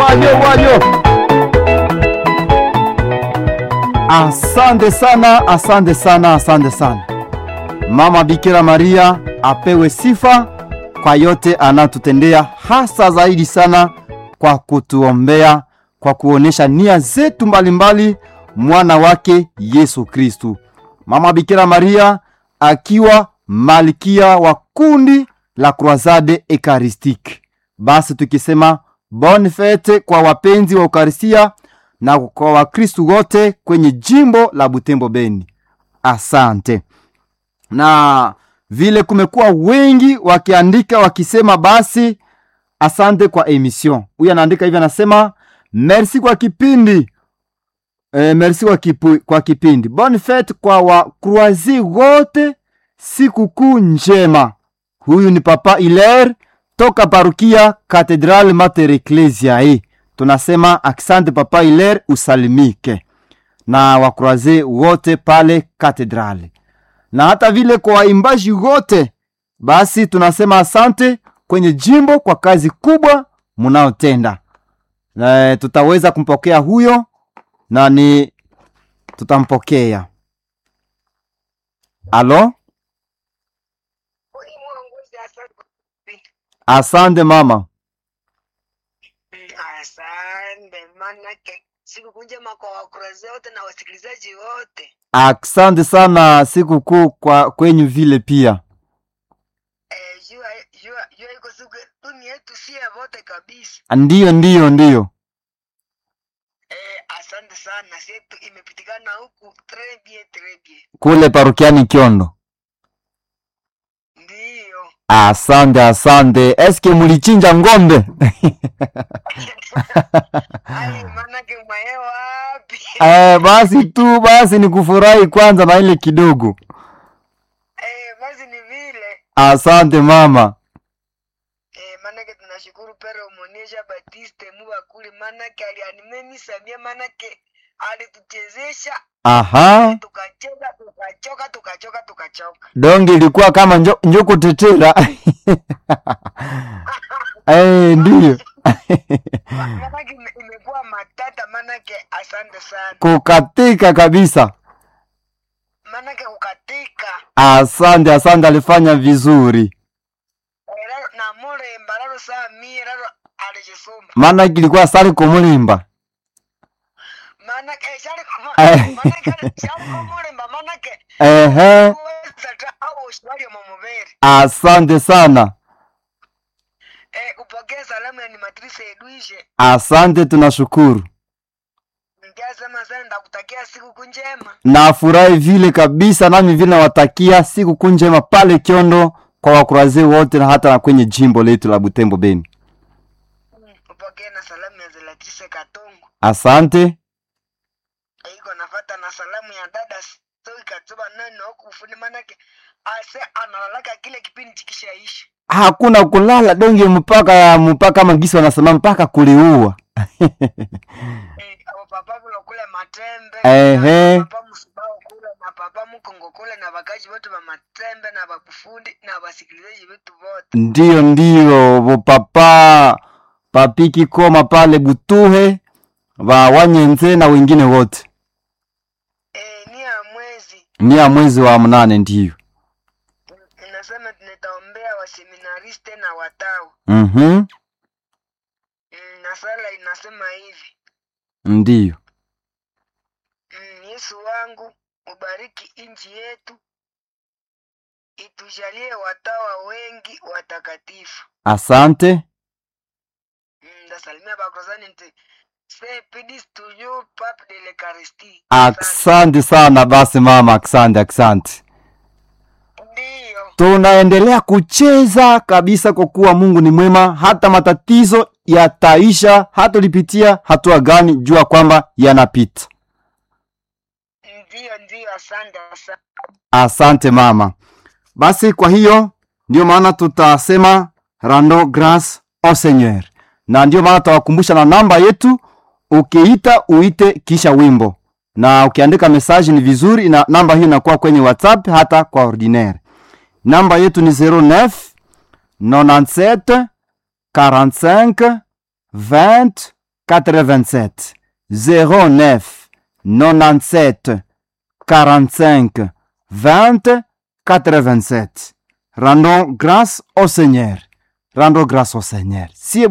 wayo wayo. Asante sana, asante sana, asante sana. Mama Bikira Maria apewe sifa kwa yote anatutendea, hasa zaidi sana kwa kutuombea, kwa kuonesha nia zetu mbalimbali, mwana wake Yesu Kristu. Mama Bikira Maria akiwa malkia wa kundi la Croisade Eucharistique. Basi tukisema bonne fete kwa wapenzi wa Eucharistia na kwa Wakristu wote kwenye jimbo la Butembo Beni. Asante. Na vile kumekuwa wengi wakiandika wakisema, basi asante kwa emission. Huyu anaandika hivi, anasema merci kwa kipindi e, merci kwa, kipu, kwa kipindi. Bonne fete kwa wakruazi wote, sikukuu njema. Huyu ni Papa Hilaire toka parukia Katedral Mater Ecclesiae. Tunasema asante Papa Hilaire, usalimike na wakruaze wote pale katedrali, na hata vile kwa waimbaji wote, basi tunasema asante kwenye jimbo kwa kazi kubwa munaotenda. Na tutaweza kumpokea huyo na ni tutampokea. Alo, asante mama. Asante manake siku njema kwa wakurazi wote na wasikilizaji wote. Asante sana sikukuu kwa kwenyu vile pia. Eh, jua jua jua iko siku dunia yetu sie wote kabisa. Ndiyo, ndiyo, ndiyo. Eh, asante sana sietu imepitikana huku très bien très bien. Kule parukiani Kyondo. Ndiyo. Asante, asante. Eske mulichinja ng'ombe? Ai manake mwae wapi? Eh, basi tu basi ni kufurahi kwanza na ile kidogo. Eh, basi ni vile. Asante mama. Eh, manake tunashukuru Pere Omoniesha Batiste Mubakuli manake alianime Samia manake alituchezesha Aha, tukacheza tukachoka tukachoka tukachoka. donge ilikuwa kama njo, njuku tetera. Eh, ndiyo. manake ime- imekuwa matata manake asante sana Kukatika kabisa. manake kukatika Asante, asante, alifanya vizuri. Eh, raro- na muremba raro saa mie raro alijisumba Maana kilikuwa sari kumulimba. manake eh, shari Eh. manake shari kumuremba manake Ehe, kuweza ta au ushwari wa mumubere asante sana. eh upokee salamu ya ni matrice Edwishe Asante, tunashukuru. ngiasema sana ndakutakia siku njema Nafurahi vile kabisa, nami vile nawatakia siku njema pale Kyondo kwa wakuraze wote na hata na kwenye jimbo letu la Butembo Beni. upokee na salamu ya Zelatrice Katongo Asante. iko nafata na salamu ya dada Soi Katuba nani huku ufuni manake ase analalaka kile kipindi chikishaisha Hakuna kulala donge mpaka mpaka magisi wanasema mpaka kuliua. eh, abo papa kulo kule matembe Ehe. na papa musubao kule na papa mukongo kule na bakaji wote ba matembe na bakufundi na basikilizaji wetu wote Ndiyo, ndiyo, bo papa papiki koma pale Butuhe wa Wanyenze na wengine wote. eh, ni ya mwezi Ni ya mwezi wa mnane ndiyo. inasema tunataombea waseminariste na watawa Mhm. mm, na sala inasema hivi Ndiyo. mm, Yesu wangu ubariki nchi yetu itujalie watawa wengi watakatifu Asante. mm, ndasalimia bakozani nti se pedis toujours pape de l'Eucharistie Asante sana basi mama, asante, asante. ndiyo Tunaendelea kucheza kabisa kwa kuwa Mungu ni mwema, hata matatizo yataisha, hata ulipitia hatua gani, jua kwamba yanapita. ndiyo ndiyo asante asante Asante mama. Basi kwa hiyo ndio maana tutasema rando grace au Seigneur, na ndio maana tutawakumbusha na namba yetu. Ukiita uite kisha wimbo, na ukiandika message ni vizuri, na namba hiyo inakuwa kwenye WhatsApp hata kwa ordinaire. Namba yetu ni 09 97 45 20 87 09 97 45 20 87. Rendons grâce au Seigneur. Rendons grâce au Seigneur. Si